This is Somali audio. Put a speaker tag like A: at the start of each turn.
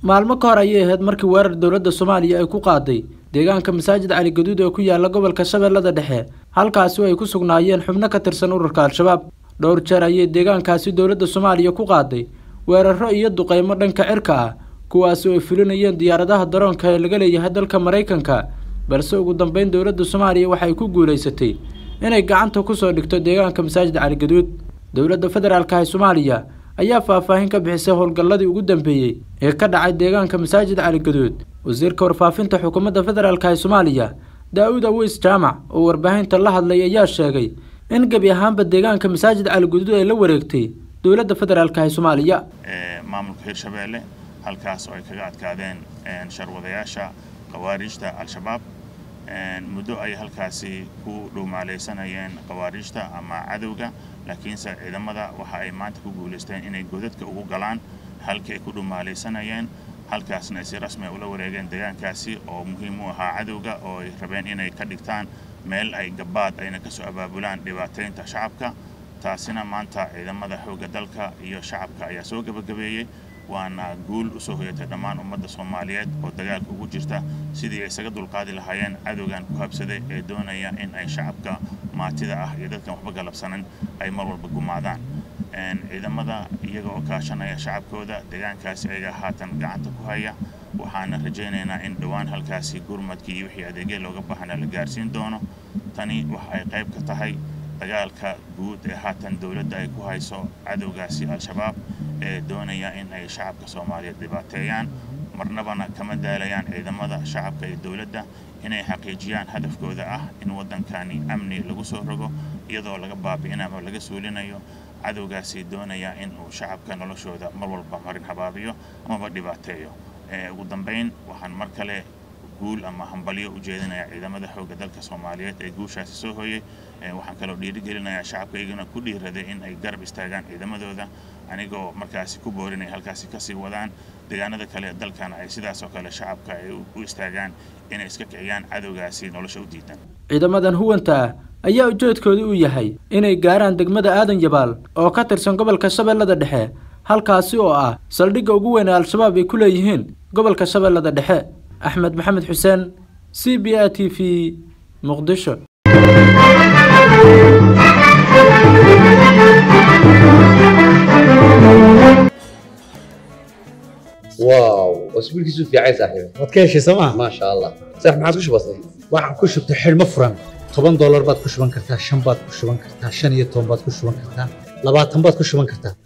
A: maalmo ka hor ayay ahayd markii weerar dowladda soomaaliya ay ku qaaday deegaanka masaajid cali gaduud ee ku yaala gobolka shabeellada dhexe halkaasi oo ay ku sugnaayeen xubno ka tirsan ururka al-shabaab dhowr jeer ayay deegaankaasi dowladda soomaaliya ku qaaday weeraro iyo duqeymo dhanka cirka ah kuwaasi oo ay fulinayeen diyaaradaha daroonka ee laga leeyahay dalka maraykanka balse ugu dambeyn dowladda soomaaliya waxay ku guulaysatay inay gacanta kusoo dhigto deegaanka masaajid cali gaduud dowladda federaalka ee soomaaliya ayaa faahfaahin ka bixisay howlgalladii ugu dambeeyey ee ka dhacay deegaanka masaajid cali gaduud wasiirka warfaafinta xukuumadda federaalka ee soomaaliya daa-uud aweys jaamac oo warbaahinta la hadlay ayaa sheegay in gebi ahaanba deegaanka masaajid cali gaduud ay la wareegtay dowladda federaalka ee soomaaliya
B: maamulka hirshabeelle halkaas oo ay kaga adkaadeen sharwadayaasha khawaarijta al-shabaab muddo ay halkaasi ku dhuumaalaysanayeen khawaarijta ama cadowga laakiinse ciidamada waxa ay maanta ku guulaysteen inay godadka ugu galaan halkii ay ku dhumaalaysanayeen halkaasna ay si rasmi ula wareegeen deegaankaasi oo muhiim u ahaa cadowga oo ay rabeen inay ka dhigtaan meel ay gabaad ayna kasoo abaabulaan dhibaataynta shacabka taasina maanta ciidamada xoogga dalka iyo shacabka ayaa soo gebagabeeyey waana guul usoo hoyatay dhammaan ummadda soomaaliyeed oo dagaalka ugu jirta sidii ay isaga dulqaadi lahaayeen cadowgan ku habsaday ee doonaya in ay shacabka maatida ah iyo dadkan waxba galabsanan ay mar walba gumaadaan ciidamada iyaga oo kaashanaya shacabkooda deegaankaasi ayaga haatan gacanta ku haya waxaana rajaynaynaa in dhowaan halkaasi gurmadkii iyo wixii adeegya looga baahna la gaarsiin doono tani waxa ay qayb ka tahay dagaalka guud ee haatan dowladda ay ku hayso cadowgaasi al-shabaab ee doonaya in ay shacabka soomaaliyeed dhibaateeyaan marnabana kama daalayaan ciidamada shacabka iyo dowladda inay xaqiijiyaan hadafkooda ah in waddankani amni lagu soo rogo iyadoo laga baabi'inayo ama laga suulinayo cadowgaasi doonaya in uu shacabka noloshooda mar walba marin habaabiyo amaba dhibaateeyo ugu dambayn waxaan mar kale guul ama hambalyo u jeedinaya ciidamada xoogga dalka soomaaliyeed ee guushaasi soo hooyey waxaan kaloo dhiirigelinayaa shacabka iyagana ku dhiiraday in ay garab istaagaan ciidamadooda anigoo markaasi ku boorinay halkaasi kasii wadaan deegaanada kale dalkana ay sidaas oo kale shacabka ay u istaagaan inay iska kiciyaan cadowgaasi nolosha u diidan
A: ciidamadan huwanta ah ayaa ujeedkooda u yahay inay gaaraan degmada aadan yabaal oo ka tirsan gobolka shabeellada dhexe halkaasi oo ah saldhigga ugu weyn ee al-shabaab ay ku leeyihiin gobolka shabeellada dhexe axmed maxamed xuseen c b a t v muqdisho
C: واو اسبوعك في عايز صاحبي
D: waad ka heshay sooma
C: ما شاء الله صح ما عاد وش بصير
D: waxaan ku shubtay xidhmo furan toban doolar baad ku shuban kartaa shan baad ku shuban kartaa shan iyo toban baad ku shuban kartaa labaatan baad ku shuban kartaa